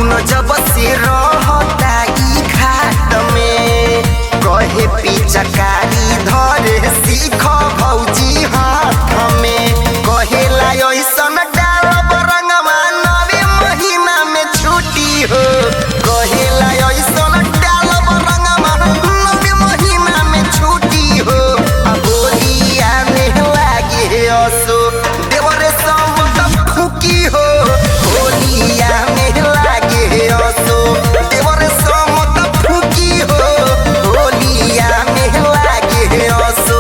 फागुन जब से रहता ई घाट में कहे पिचकारी धरे सीख भौजी हाथ में कहेला ऐसन डालब रंगवा नवे महीना में छुट्टी हो कहेला ऐसन डालब रंगवा नवे महीना में छुट्टी हो आ बोलिया में लागे असो देवरे सब फुकी हो होलिया में लागे असो देवरे सब फुकी हो होलिया में लागे असो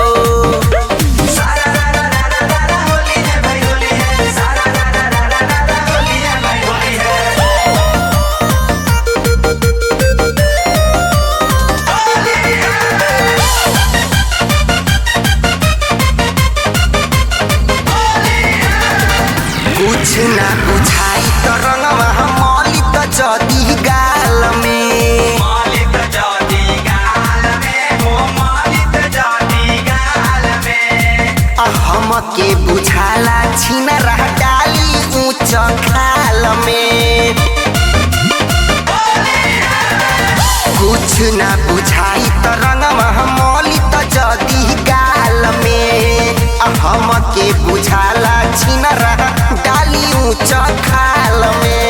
कुछ ना बुझाई त रंगवा मौली त जदी गाल में मालिक जाति गाल में हो मालिक जाति गाल में आ हमके बुझाला छिन रह डाली ऊंच खाल में कुछ ना बुझाई त रंगवा मौली त जदी गाल में आ हमके बुझाला छिन रह डाली ऊंच खाल में